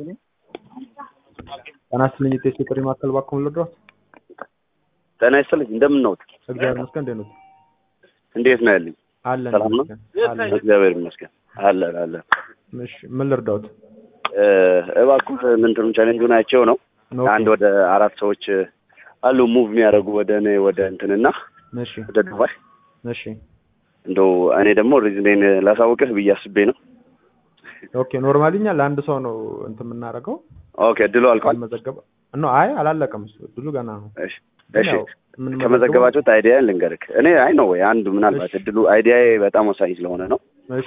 ጤና ይስጥልኝ የጤና ጥሪ ማዕከል እባክዎ ልርዳዎት? ጤና ይስጥልኝ እንደምን ነዎት? እግዚአብሔር ይመስገን እንዴት ኖት? እንዴት ነው ያለኝ? አለን ሰላም ነው? ይመስገን አለን። እግዚአብሔር ይመስገን አለን አለን። እሺ ምን ልርዳዎት? እ፣ እባክዎ ምንድን ቻሌንጁን አይቼው ነው ኦኬ፣ አንድ ወደ አራት ሰዎች አሉ ሙቭ የሚያደርጉ ወደ እኔ ወደ እንትንና እሺ ወደ ዱባይ እሺ እንደው እኔ ደግሞ ሪዝኔን ላሳውቅህ ብዬ አስቤ ነው። ኦኬ ኖርማሊ እኛ ለአንድ ሰው ነው እንትን የምናደርገው ኦኬ ድሎ አልቋል። መዘገበ ኖ አይ አላለቀም እሱ ብዙ ገና ነው እሺ ግን እሺ ያው የምንመዘግበው- ከመዘገባችሁት አይዲያ ልንገርክ። እኔ አይ ነው ወይ አንዱ ምናልባት እድሉ አይዲያ በጣም ወሳኝ ስለሆነ ነው። እሺ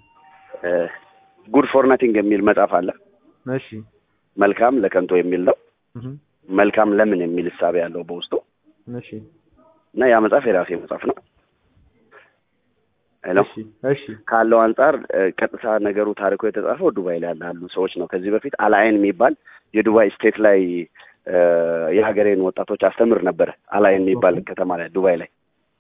ጉድ ፎር ናቲንግ የሚል መጽሐፍ አለ። እሺ መልካም ለከንቶ የሚል ነው። እህ መልካም ለምን የሚል እሳቤ ያለው በውስጡ እሺ እና ያ መጽሐፍ የራሴ መጽሐፍ ነው። ሄሎ እሺ እሺ ካለው አንጻር እ፣ ቀጥታ ነገሩ ታሪኩ የተጻፈው ዱባይ ላይ ላሉ ሰዎች ነው። ከዚህ በፊት አላይን የሚባል የዱባይ ስቴት ላይ እ፣ የሀገሬን ወጣቶች አስተምር ነበር። አላይን የሚባል ኦኬ። ከተማ ላይ ዱባይ ላይ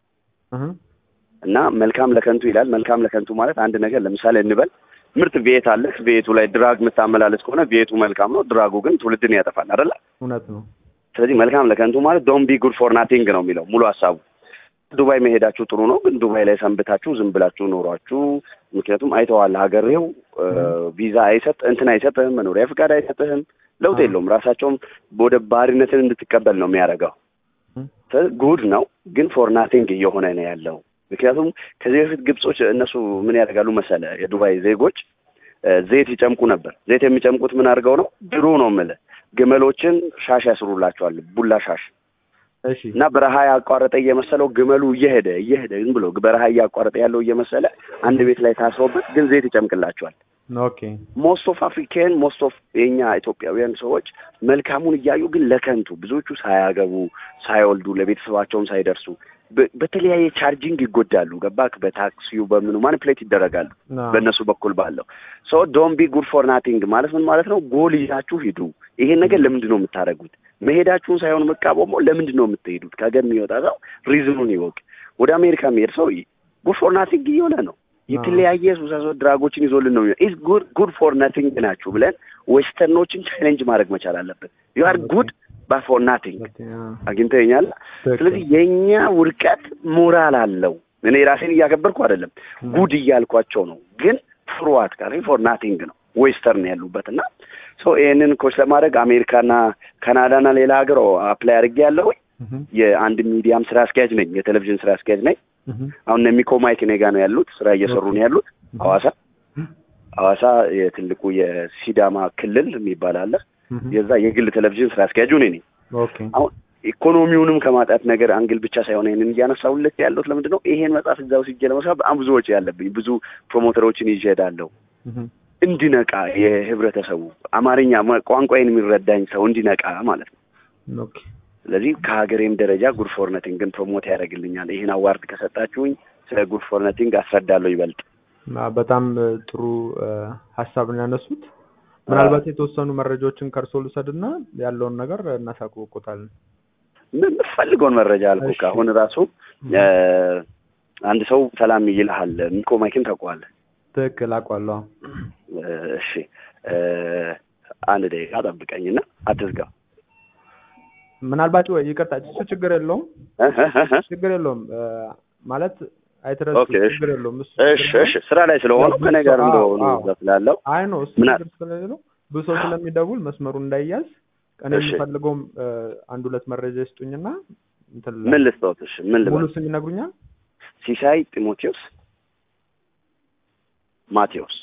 እህ እና መልካም ለከንቱ ይላል። መልካም ለከንቱ ማለት አንድ ነገር ለምሳሌ እንበል ምርጥ ቪኤት አለህ። ቪኤቱ ላይ ድራግ የምታመላለስ ከሆነ ቪኤቱ መልካም ነው፣ ድራጉ ግን ትውልድን ያጠፋል አይደለ? እውነት ነው ስለዚህ መልካም ለከንቱ ማለት ዶንት ቢ ጉድ ፎር ናቲንግ ነው የሚለው ሙሉ ሀሳቡ። ዱባይ መሄዳችሁ ጥሩ ነው፣ ግን ዱባይ ላይ ሰንብታችሁ ዝም ብላችሁ ኖሯችሁ፣ ምክንያቱም አይተዋል ሀገሬው እ፣ ቪዛ አይሰጥ እንትን አይሰጥህም፣ መኖሪያ ፍቃድ አይሰጥህም፣ ለውጥ አዎ። የለውም። ራሳቸውም ወደ ባሪነትን እንድትቀበል ነው የሚያደርገው። እህ ጉድ ነው ግን ፎር ናቲንግ እየሆነ ነው ያለው። ምክንያቱም ከዚህ በፊት ግብጾች እነሱ ምን ያደርጋሉ መሰለ የዱባይ ዜጎች እ፣ ዘይት ይጨምቁ ነበር። ዘይት የሚጨምቁት ምን አድርገው ነው? ድሮ ነው የምልህ ግመሎችን ሻሽ ያስሩላቸዋል፣ ቡላ ሻሽ እሺ እና በረሃ ያቋረጠ እየመሰለው ግመሉ እየሄደ እየሄደ ዝም ብሎ በረሃ እያቋረጠ ያለው እየመሰለ አንድ ቤት ላይ ታስሮበት ግን ዘይት ይጨምቅላቸዋል። ኦኬ ሞስት ኦፍ አፍሪካን ሞስት ኦፍ የኛ ኢትዮጵያውያን ሰዎች መልካሙን እያዩ ግን ለከንቱ ብዙዎቹ ሳያገቡ ሳይወልዱ ለቤተሰባቸውም ሳይደርሱ በ- በተለያየ ቻርጂንግ ይጎዳሉ። ገባክ? በታክሲው በምኑ ማኒፕሌት ይደረጋሉ ና በእነሱ በኩል ባለው ሶ ዶንት ቢ ጉድ ፎር ናቲንግ ማለት ምን ማለት ነው? ጎል ይዛችሁ ሂዱ። ይሄን ነገር ለምንድን ነው የምታደርጉት? መሄዳችሁን ሳይሆን መቃወመው ለምንድን ነው የምትሄዱት? ከገር የሚወጣ ሰው ሪዝኑን ይወቅ። ወደ አሜሪካ የሚሄድ ሰው ጉድ ፎር ናቲንግ እየሆነ ነው። የተለያየ ሱሳሶ ድራጎችን ይዞልን ነው ኢዝ ጉድ ጉድ ፎር ናቲንግ ናችሁ ብለን ዌስተርኖችን ቻሌንጅ ማድረግ መቻል አለብን። ዩ አር ጉድ ባ ፎር ናቲንግ አግኝተኛል። ስለዚህ የእኛ ውድቀት ሞራል አለው። እኔ ራሴን እያከበርኩ አይደለም፣ ጉድ እያልኳቸው ነው። ግን ፍሩዋት ጋር ፎር ናቲንግ ነው ዌስተርን ያሉበት እና ሶ ይህንን ኮች ለማድረግ አሜሪካና ካናዳና ሌላ ሀገር አፕላይ አድርጌ ያለው የአንድ ሚዲያም ስራ አስኪያጅ ነኝ፣ የቴሌቪዥን ስራ አስኪያጅ ነኝ። አሁን እነ ሚኮ ማይክ እኔ ጋ ነው ያሉት፣ ስራ እየሰሩ ነው ያሉት ሐዋሳ ሐዋሳ የትልቁ የሲዳማ ክልል የሚባል አለ። የዛ የግል ቴሌቪዥን ስራ አስኪያጁ እኔ ነኝ። ኦኬ አሁን ኢኮኖሚውንም ከማጣት ነገር አንግል ብቻ ሳይሆን ይሄንን እያነሳሁለት ያለሁት ለምንድን ነው ይሄን መጽሐፍ እዛ ውስጥ ሄጄ ለመስራት በጣም ብዙ ወጪ ያለብኝ ብዙ ፕሮሞተሮችን ይዤ እሄዳለሁ። እንዲነቃ የህብረተሰቡ አማርኛ ማ- ቋንቋዬን የሚረዳኝ ሰው እንዲነቃ ማለት ነው። ኦኬ ስለዚህ ከሀገሬም ደረጃ ጉድ ፎር ነቲንግን ፕሮሞት ያደርግልኛል። ይህን አዋርድ ከሰጣችሁኝ ስለ ጉድ ፎር ነቲንግ አስረዳለሁ ይበልጥ። እና በጣም እ, ጥሩ እ, ሀሳብ ነው ያነሱት። ምናልባት የተወሰኑ መረጃዎችን ከእርሶ ልውሰድና ያለውን ነገር እናሳውቆታለን። ምን የምትፈልገውን መረጃ አልኩህ። እሺ። አሁን ራሱ እ፣ አንድ ሰው ሰላም ይልሃል። ሚኮ ማይክን ታውቀዋለህ? ትክክል አውቃለሁ። እ፣ እሺ እ፣ አንድ ደቂቃ ጠብቀኝና አትዝጋ። ምናልባት ወይ ይቅርታ፣ እሱ ችግር የለውም እ፣ እ፣ እ፣ እ። ችግር የለውም እ፣ ማለት አይትረሱ ኦኬ፣ እሺ። ችግር የለውም። እሱ እሺ እሺ ስራ ላይ ስለሆኑ ከኔ ጋር አዎ፣ እንደሆኑ አዎ። እዛ ስላለው አይ ነው እሱ ምና- ችግር ስለሌለው ብዙ ሰው ስለሚደውል መስመሩ እንዳይያዝ እኔ እሺ። የምፈልገውም እ፣ አንድ ሁለት መረጃ ይስጡኝና እንትን ምን ልስጠውት? እሺ ምን ሙሉ ልበል? ስም ይነግሩኛል? ሲሳይ ጢሞቴዎስ ማቴዎስ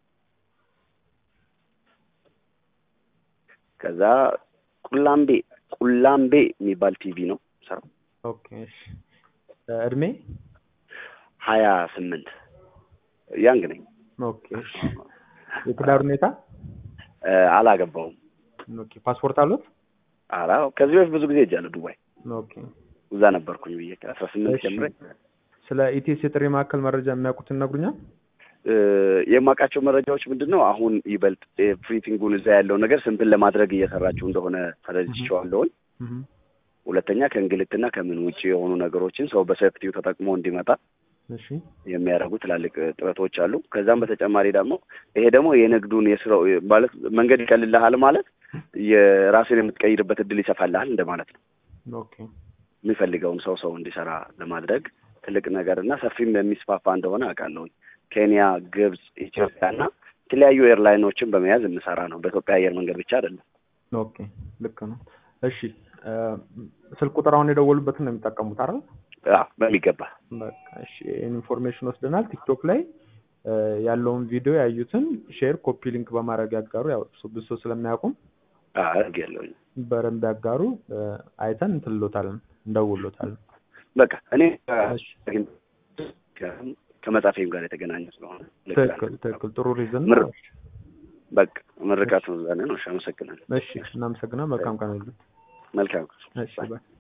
ከዛ ቁላምቤ ቁላምቤ የሚባል ቲቪ ነው ሰራው ኦኬ እሺ። እ፣ እድሜ ሀያ ስምንት ያንግ ነኝ ኦኬ እሺ። የትዳር ሁኔታ እ፣ አላገባውም ኦኬ። ፓስፖርት አሉት? አላ ከዚህ በፊት ብዙ ጊዜ ሄጃለሁ ዱባይ ኦኬ። እዛ ነበርኩኝ ብዬ ከአስራ ስምንት እሺ። ጀምሬ ስለ ኢቲኤስ የጥሪ ማዕከል መረጃ የሚያውቁትን ይነግሩኛል? እ፣ የማውቃቸው መረጃዎች ምንድን ነው አሁን ይበልጥ ፍሪቲንጉን እዛ ያለው ነገር ስንትን ለማድረግ እየሰራችሁ እንደሆነ ተረድቼዋለሁኝ እህ ሁለተኛ ከእንግልትና ከምን ውጭ የሆኑ ነገሮችን ሰው በሴፍቲው ተጠቅሞ እንዲመጣ እሺ የሚያደርጉ ትላልቅ ጥረቶች አሉ። ከዛም በተጨማሪ ደግሞ ይሄ ደግሞ የንግዱን የስራው ማለት መንገድ ይቀልልሃል ማለት የራስን የምትቀይርበት እድል ይሰፋልሃል እንደማለት ነው። ኦኬ የሚፈልገውን ሰው ሰው እንዲሰራ ለማድረግ ትልቅ ነገር እና ሰፊም የሚስፋፋ እንደሆነ አውቃለሁኝ። ኬንያ፣ ግብጽ፣ ኢትዮጵያ እና የተለያዩ ኤርላይኖችን በመያዝ እንሰራ ነው። በኢትዮጵያ አየር መንገድ ብቻ አይደለም። ኦኬ ልክ ነው። እሺ እ፣ ስልክ ቁጥር አሁን የደወሉበትን ነው የሚጠቀሙት አይደል? አዎ በሚገባ በቃ እሺ፣ ይህን ኢንፎርሜሽን ወስደናል። ቲክቶክ ላይ እ፣ ያለውን ቪዲዮ ያዩትን ሼር፣ ኮፒ ሊንክ በማድረግ ያጋሩ። ያው እሱ ብዙ ሰው ስለሚያውቁም አድርግ ያለሁኝ በደንብ ያጋሩ። እ፣ አይተን እንትልሎታለን፣ እንደውሎታለን። በቃ እኔ እሺ ከመጻፌም ጋር የተገናኘ ስለሆነ ትክክል ትክክል። ጥሩ ሪዝን ምር- ነው። በቃ ምርቃቱ ዛኔ ነው። እሺ አመሰግናለሁ። እሺ እናመሰግናለን። መልካም ቀን ይሁንልህ። መልካም እሺ ባይ